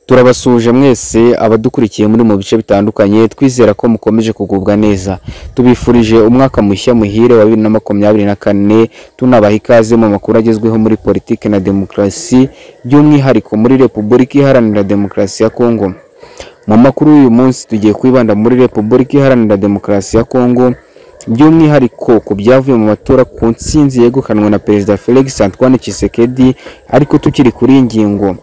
turabasuhuje mwese abadukurikiye muri mu bice bitandukanye twizera ko mukomeje kugubwa neza tubifurije umwaka mushya muhire wa bibiri na makumyabiri na kane tunabaha ikaze mu makuru agezweho muri politiki na demokarasi by'umwihariko muri repubulika iharanira demokarasi ya kongo mu makuru y'uyu munsi tugiye kwibanda muri repubulika iharanira demokarasi ya kongo by'umwihariko ku byavuye mu matora ku nsinzi yegukanwe na perezida felix antoine Tshisekedi ariko tukiri kuri iyi ngingo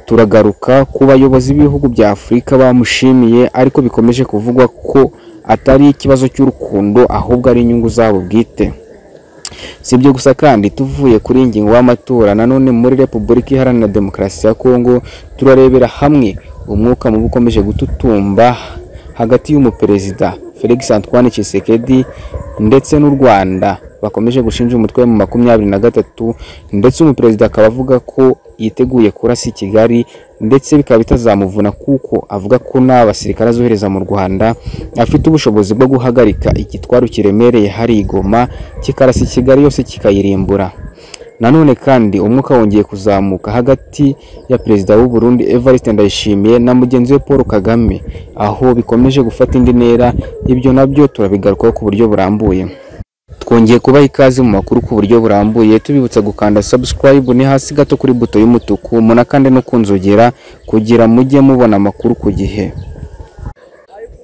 turagaruka ku bayobozi b'ibihugu bya afurika bamushimiye ariko bikomeje kuvugwa ko atari ikibazo cy'urukundo ahubwo ari inyungu zabo bwite si ibyo gusa kandi tuvuye kuri iyi ngingo y'amatora nanone muri repubulika iharanira demokarasi ya kongo turarebera hamwe umwuka mubi ukomeje gututumba hagati y'umuperezida felix antoine Tshisekedi ndetse n'u rwanda bakomeje gushinja umutwe mu makumyabiri na gatatu ndetse umuperezida akaba avuga ko yiteguye kurasa i kigali ndetse bikaba bitazamuvuna kuko avuga ko nta basirikare azohereza mu rwanda afite ubushobozi bwo guhagarika igitwaro kiremereye hari igoma kikarasa i kigali yose kikayirimbura nanone kandi umwuka wongeye kuzamuka hagati ya perezida w'u Burundi Evariste Ndayishimiye na mugenzi we Paul Kagame aho bikomeje gufata indi ntera ibyo nabyo turabigarukaho ku buryo burambuye twongeye kubaha ikaze mu makuru ku buryo burambuye tubibutsa gukanda subscribe ni hasi gato kuri buto y'umutuku munakande no kunzogera kugira mujye mubona amakuru ku gihe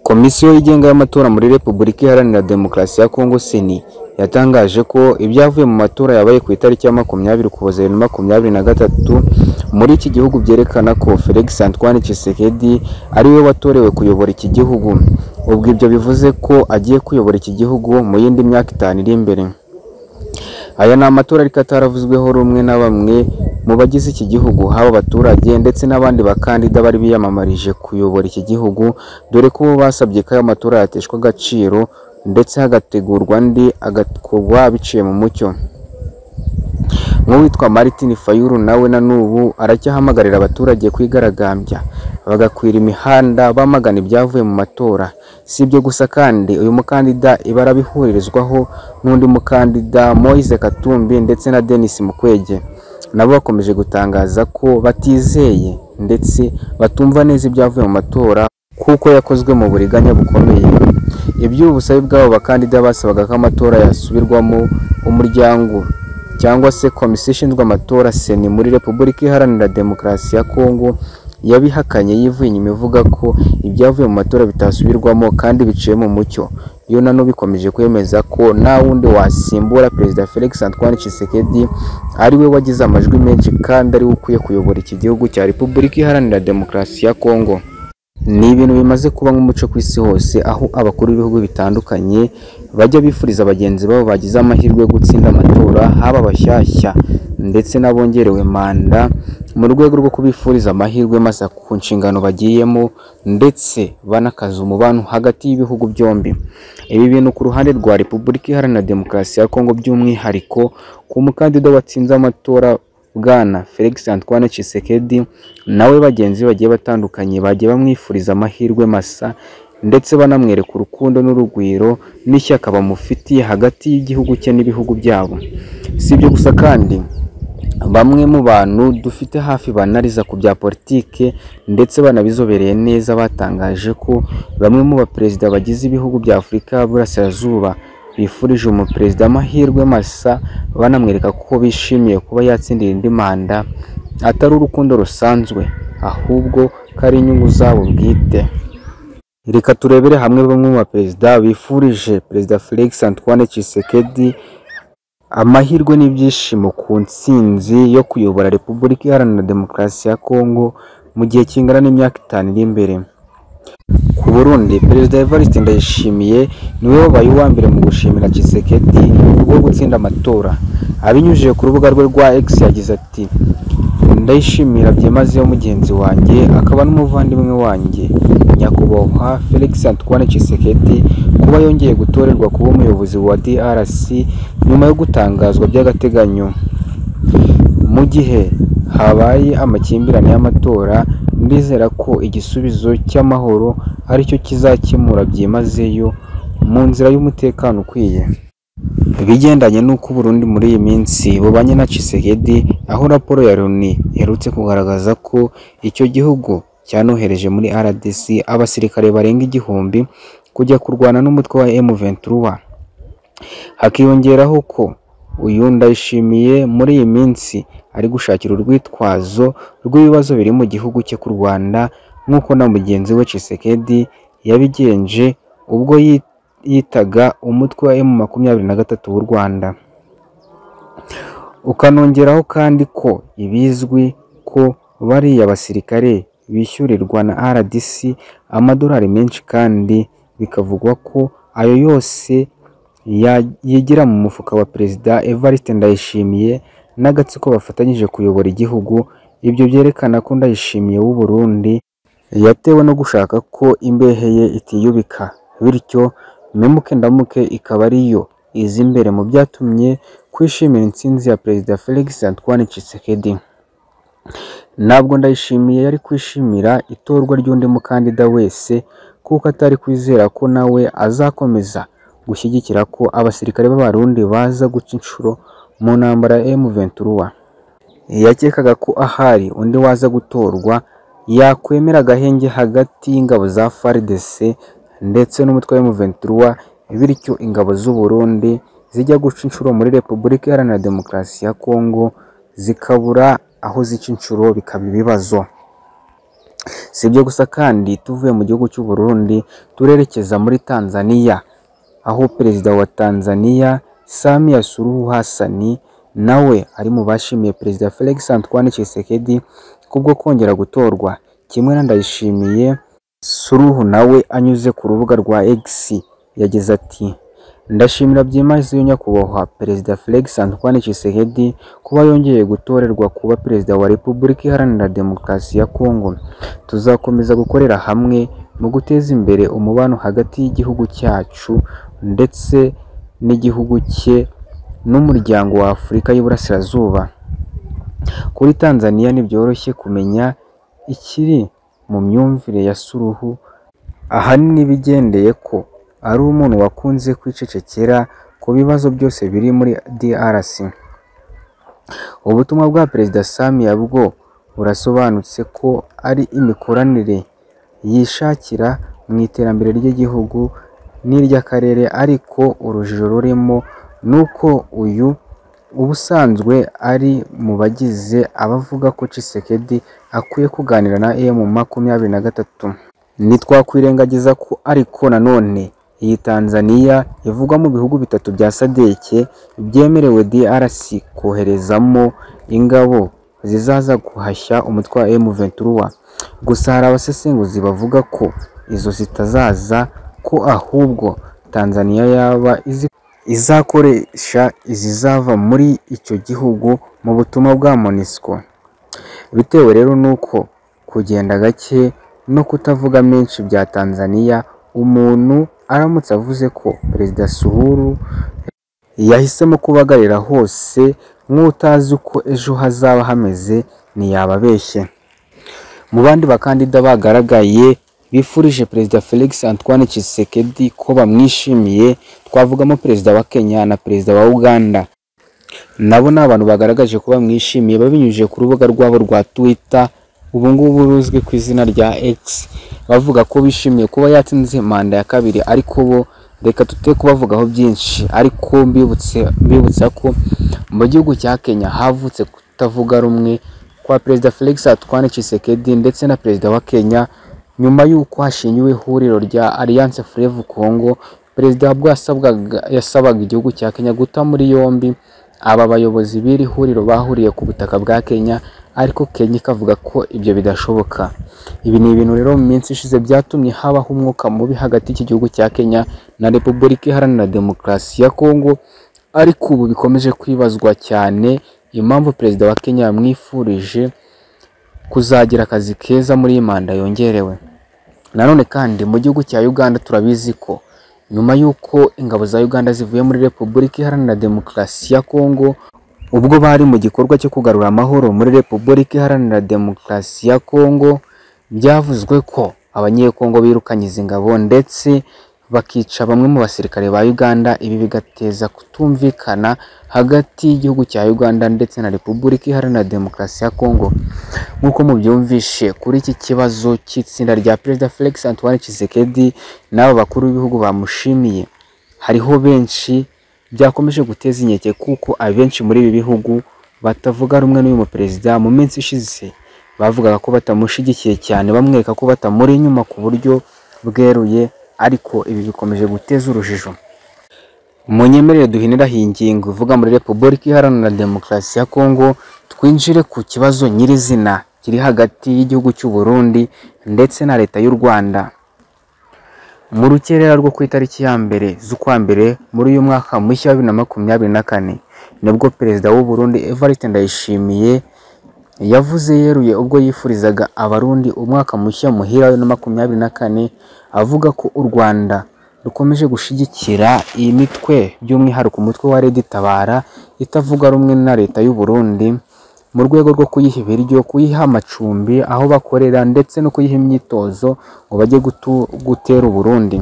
komisiyo yigenga y'amatora muri repubulika iharanira demokarasi ya kongo seni yatangaje ko ibyavuye mu matora yabaye ku itariki ya makumyabiri ukuboza bibiri na makumyabiri na gatatu muri iki gihugu byerekana ko felix antoine Tshisekedi ariwe watorewe kuyobora iki gihugu ubwo ibyo bivuze ko agiye kuyobora iki gihugu mu yindi myaka itanu iri imbere aya ni amatora ariko ataravuzweho rumwe na bamwe mu bagize iki gihugu haba abaturage ndetse n'abandi bakandida bari biyamamarije kuyobora iki gihugu dore ko bo basabye ko aya matora yateshwa agaciro ndetse hagategurwa andi agakorwa biciye mu mucyo nk'uwitwa Martin Fayulu nawe na n'ubu aracyahamagarira abaturage kwigaragambya bagakwira imihanda bamagana ibyavuye mu matora si ibyo gusa kandi uyu mukandida iba arabihuririzwaho n'undi mukandida Moise Katumbi ndetse na Denis Mukwege nabo bakomeje gutangaza ko batizeye ndetse batumva neza ibyavuye mu matora kuko yakozwe mu buriganya bukomeye iby'ubu busabe bw'abo bakandida basabaga ko amatora yasubirwamo umuryango cyangwa se komisiyo ishinzwe amatora seni muri repubulika iharanira demokarasi ya kongo yabihakanye yivuye inyuma ivuga ko ibyavuye mu matora bitasubirwamo kandi biciye mu mucyo yo nano bikomeje kwemeza ko nta wundi wasimbura perezida felix antoine Tshisekedi ariwe wagize amajwi menshi kandi ariwe ukwiye kuyobora iki gihugu cya repubulika iharanira demokarasi ya kongo ni ibintu bimaze kuba nk'umuco ku isi hose aho abakuru b'ibihugu bitandukanye bajya bifuriza bagenzi babo bagize amahirwe yo gutsinda amatora haba abashyashya ndetse n'abongerewe manda mu rwego rwo kubifuriza amahirwe masa ku nshingano bagiyemo ndetse banakaza umubano hagati y'ibihugu byombi ibi bintu ku ruhande rwa repubulika iharanira demokarasi ya kongo by'umwihariko ku mukandida watsinze amatora bwana felix antoine Tshisekedi nawe bagenzi bagiye batandukanye bagiye bamwifuriza amahirwe masa ndetse banamwereka urukundo n'urugwiro n'ishyaka bamufitiye hagati y'igihugu cye n'ibihugu byabo si ibyo gusa kandi bamwe mu bantu dufite hafi banariza ku bya politike ndetse banabizobereye neza batangaje ko bamwe mu baperezida bagize ibihugu bya afurika y'uburasirazuba bifurije umuperezida amahirwe masa banamwereka ko bishimiye kuba yatsindira indi manda atari urukundo rusanzwe ahubwo ko ari inyungu zabo bwite reka turebere hamwe bamwe mu baperezida bifurije perezida felix antoine Tshisekedi amahirwe n'ibyishimo ku ntsinzi yo kuyobora repubulika iharanira demokarasi ya kongo mu gihe kingana n'imyaka itanu iri imbere ku burundi perezida evariste ndayishimiye niwe wabaye uwa mbere mu gushimira Tshisekedi wo gutsinda amatora abinyujije ku rubuga rwe rwa x yagize ati ndayishimira byimazeyo mugenzi wanjye akaba n'umuvandimwe wanjye nyakubahwa felix antoine Tshisekedi kuba yongeye gutorerwa kuba umuyobozi wa drc nyuma yo gutangazwa by'agateganyo mu gihe habaye amakimbirane y'amatora ndizera ko igisubizo cy'amahoro aricyo kizakemura byimazeyo mu nzira y'umutekano ukwiye ibigendanye n'uko Burundi muri iyi minsi bubanye na Tshisekedi aho raporo ya Loni iherutse kugaragaza ko icyo gihugu cyanohereje muri RDC abasirikare barenga igihumbi kujya kurwana n'umutwe wa M23 hakiyongeraho ko uyu ndayishimiye muri iyi minsi ari gushakira urwitwazo rw'ibibazo biri mu gihugu cye ku Rwanda nk'uko na mugenzi we Tshisekedi yabigenje ubwo yi- yitaga umutwe wa M makumyabiri na gatatu w'u Rwanda ukanongeraho kandi ko ibizwi ko bariya basirikare bishyurirwa na RDC amadolari menshi kandi bikavugwa ko ayo yose ya- yigira mu mufuka wa Perezida Evariste Ndayishimiye n'agatsiko bafatanyije kuyobora igihugu ibyo byerekana ko Ndayishimiye w'u Burundi yatewe no gushaka ko imbehe ye itiyubika bityo memuke ndamuke ikaba ariyo iza imbere mu byatumye kwishimira intsinzi ya Perezida Felix Antoine Tshisekedi ntabwo ndayishimiye yari kwishimira itorwa ry'undi mukandida wese kuko atari kwizera ko nawe azakomeza gushyigikira ko abasirikare b'abarundi baza guca inshuro mu ntambara ya M23 yakekaga ko ahari undi waza gutorwa yakwemera agahenge hagati y'ingabo za FARDC ndetse n'umutwe wa M23 bityo ingabo z'u Burundi zijya guca inshuro muri Repubulika Iharanira Demokarasi ya Kongo zikabura aho zica inshuro bikaba ibibazo si ibyo gusa kandi tuvuye mu gihugu cy'u Burundi turerekeza muri Tanzania aho perezida wa Tanzania Samia Suluhu Hassan nawe ari mu bashimiye perezida Felix Antoine Tshisekedi kubwo kongera gutorwa kimwe na Ndayishimiye Suluhu nawe anyuze ku rubuga rwa X yagize ati Ndashimira byimazeyo nyakubahwa Perezida Felix Antoine Tshisekedi kuba yongeye gutorerwa kuba Perezida wa Repubulika Iharanira Demokarasi ya Kongo. Tuzakomeza gukorera hamwe mu guteza imbere umubano hagati y'igihugu cyacu ndetse n'igihugu cye n'umuryango wa Afurika y'Iburasirazuba. Kuri Tanzania ntibyoroshye kumenya ikiri mu myumvire ya Suluhu ahanini bigendeye ko ari umuntu wakunze kwicecekera ku bibazo byose biri muri DRC. Ubutumwa bwa Perezida Samia bwo burasobanutse ko ari imikoranire yishakira mu iterambere ry'igihugu n'iry'akarere ariko urujijo rurimo ni uko uyu ubusanzwe ari mu bagize abavuga ko Tshisekedi akwiye kuganira na M makumyabiri na gatatu. ntitwakwirengagiza ko ariko nanone iyi Tanzania ivugwa mu bihugu bitatu bya sadeke byemerewe DRC koherezamo ingabo zizaza guhashya umutwe wa M23 gusa hari abasesenguzi bavuga ko izo zitazaza ko ahubwo Tanzania yaba izi izakoresha izizava muri icyo gihugu mu butumwa bwa MONUSCO bitewe rero nuko kugenda gake no kutavuga menshi bya Tanzania umuntu aramutse avuze ko Perezida Suluhu yahisemo kubagarira hose nk'utazi uko ejo hazaba hameze ntiyababeshye mu bandi bakandida bagaragaye bifurije Perezida Felix Antoine Tshisekedi ko bamwishimiye twavugamo Perezida wa Kenya na Perezida wa Uganda nabo ni abantu bagaragaje ko bamwishimiye babinyujije ku rubuga rwabo rwa Twitter ubu ngubu ruzwi ku izina rya X bavuga ko bishimiye kuba yatsinze manda ya kabiri ariko bo reka tute kubavugaho byinshi ariko mbibutse mbibutsa ko mu gihugu cya Kenya havutse kutavuga rumwe kwa Perezida Felix Antoine Tshisekedi ndetse na Perezida wa Kenya nyuma y'uko hashingiwe ihuriro rya Alliance Fleuve Congo Perezida Habwa yasabwaga yasabaga igihugu cya Kenya guta muri yombi aba bayobozi b'iri huriro bahuriye ku butaka bwa Kenya ariko Kenya ikavuga ko ibyo bidashoboka ibi ni ibintu rero mu minsi ishize byatumye habaho umwuka mubi hagati y'iki gihugu cya Kenya na Repubulika Iharanira Demokarasi ya Kongo ariko ubu bikomeje kwibazwa cyane impamvu Perezida wa Kenya yamwifurije kuzagira akazi keza muri iyi manda yongerewe nanone kandi mu gihugu cya Uganda turabizi ko nyuma y'uko ingabo za Uganda zivuye muri Repubulika Iharanira Demokarasi ya Kongo ubwo bari mu gikorwa cyo kugarura amahoro muri Repubulika Iharanira Demokarasi ya Kongo byavuzwe ko abanyekongo birukanye izi ngabo ndetse bakica bamwe mu basirikare ba Uganda ibi bigateza kutumvikana hagati y'igihugu cya Uganda ndetse na Repubulika Iharanira Demokarasi ya Kongo nk'uko mubyumvishe kuri iki kibazo cy'itsinda rya Perezida Felix Antoine Tshisekedi n'aba bakuru b'ibihugu bamushimiye hariho benshi byakomeje guteza inkeke kuko abenshi muri ibi bihugu batavuga rumwe n'uyu muperezida mu minsi ishize bavugaga ko batamushyigikiye cyane bamwereka ko batamuri inyuma ku buryo bweruye ariko ibi bikomeje guteza urujijo munyemerere duhinira iyi ngingo ivuga muri repubulika iharanira demokarasi ya kongo twinjire ku kibazo nyirizina kiri hagati y'igihugu cy'u Burundi ndetse na leta y'u Rwanda mu rukerera rwo ku itariki ya mbere z'ukwa mbere muri uyu mwaka mushya wa bibiri na makumyabiri na kane nibwo perezida w'u Burundi Evariste Ndayishimiye yavuze yeruye ubwo yifurizaga abarundi umwaka mushya muhira wa bibiri na makumyabiri na kane avuga ko u Rwanda rukomeje gushyigikira iyi mitwe by'umwihariko umutwe wa Red Tabara itavuga rumwe na leta y'u Burundi mu rwego rwo kuyiha ibiryo kuyiha amacumbi aho bakorera ndetse no kuyiha imyitozo ngo bajye gutu- gutera u Burundi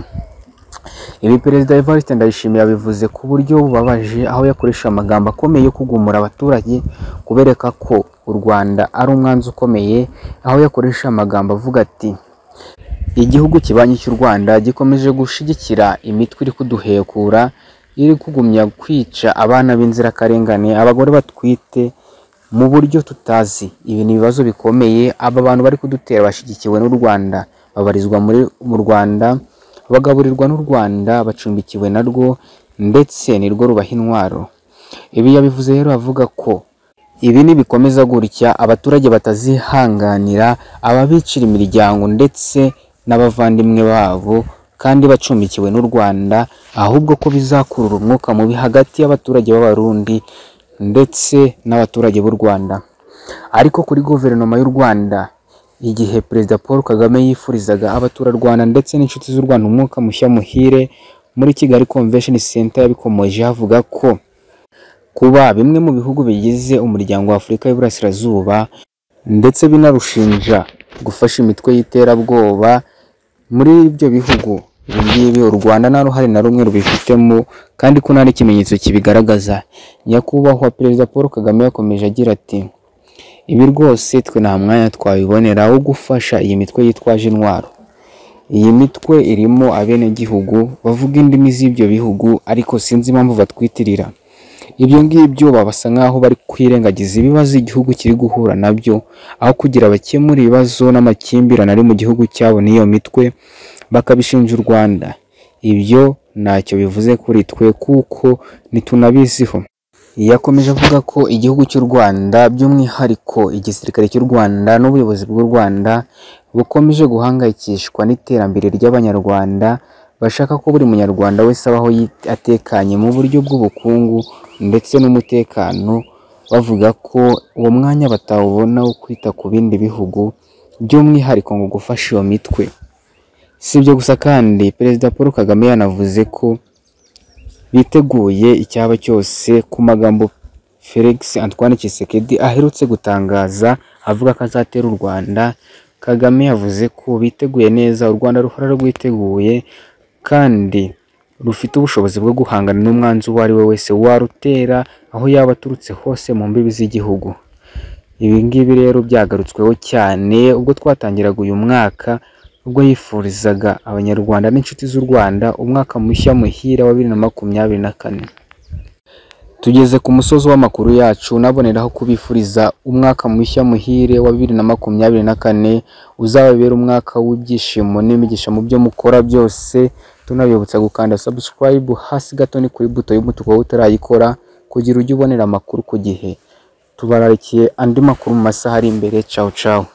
ibi perezida Evariste Ndayishimiye yabivuze ku buryo bubabaje aho yakoresha amagambo akomeye yo kugumura abaturage kubereka ko u Rwanda ari umwanzi ukomeye aho yakoresha amagambo avuga ati igihugu kibanyi cy'u Rwanda gikomeje gushyigikira imitwe iri kuduhekura iri kugumya kwica abana b'inzirakarengane abagore batwite mu buryo tutazi ibi ni ibibazo bikomeye aba bantu bari kudutera bashyigikiwe n'u Rwanda babarizwa muri mu Rwanda bagaburirwa n'u Rwanda bacumbikiwe narwo ndetse nirwo rubaha intwaro ibi yabivuze rero avuga ko ibi nibikomeza gutya abaturage batazihanganira ababicira imiryango ndetse n'abavandimwe babo kandi bacumbikiwe n'u Rwanda ahubwo ko bizakurura umwuka mubi hagati y'abaturage b'Abarundi ndetse n'abaturage b'u Rwanda ariko kuri guverinoma y'u Rwanda igihe Perezida Paul Kagame yifurizaga abaturarwanda ndetse n'inshuti z'u Rwanda umwuka mushya muhire muri Kigali Convention Center yabikomoje avuga ko kuba bimwe mu bihugu bigize umuryango wa Afurika y'Iburasirazuba ndetse binarushinja gufasha imitwe y'iterabwoba muri ibyo bihugu ibi ngibi u Rwanda nta ruhare na rumwe rubifitemo kandi ko nta n'ikimenyetso kibigaragaza nyakubahwa perezida Paul Kagame yakomeje agira ati ibi rwose twe nta mwanya twabibonera wo gufasha iyi mitwe yitwaje intwaro iyi mitwe irimo abenegihugu bavuga indimi z'ibyo bihugu ariko sinzi impamvu batwitirira ibyo ngibyo babasa nk'aho bari kwirengagiza ibibazo igihugu kiri guhura nabyo aho kugira bakemure ibibazo n'amakimbirane ari mu gihugu cyabo n'iyo mitwe bakabishinja u Rwanda ibyo ntacyo bivuze kuri twe kuko ntitunabiziho yakomeje avuga ko igihugu cy'u Rwanda by'umwihariko igisirikare cy'u Rwanda n'ubuyobozi bw'u Rwanda bukomeje guhangayikishwa n'iterambere ry'abanyarwanda bashaka ko buri munyarwanda wese abaho yit- atekanye mu buryo bw'ubukungu ndetse n'umutekano bavuga ko uwo mwanya batawubona wo kwita ku bindi bihugu by'umwihariko ngo gufasha iyo mitwe si ibyo gusa kandi perezida Paul Kagame yanavuze ko biteguye icyaba cyose ku magambo Felix Antoine Tshisekedi aherutse gutangaza avuga ko azatera u Rwanda Kagame yavuze ko biteguye neza u Rwanda ruhora rwiteguye kandi rufite ubushobozi bwo guhangana n'umwanzi uwo ari we wese warutera aho yaba aturutse hose mu mbibi z'igihugu ibi ngibi rero byagarutsweho cyane ubwo twatangiraga uyu mwaka ubwo yifurizaga abanyarwanda n'inshuti z'u Rwanda umwaka mushya muhira wa bibiri na makumyabiri na kane tugeze ku musozi w'amakuru yacu naboneraho kubifuriza umwaka mushya muhire wa bibiri na makumyabiri na kane uzababera umwaka w'ibyishimo n'imigisha mu byo mukora byose tunabibutsa gukanda subscribe hasi gato ni kuri buto y'umutuku wowe utarayikora kugira ujye ubonera amakuru ku gihe tubararikiye andi makuru mu masaha ari imbere cawu cawu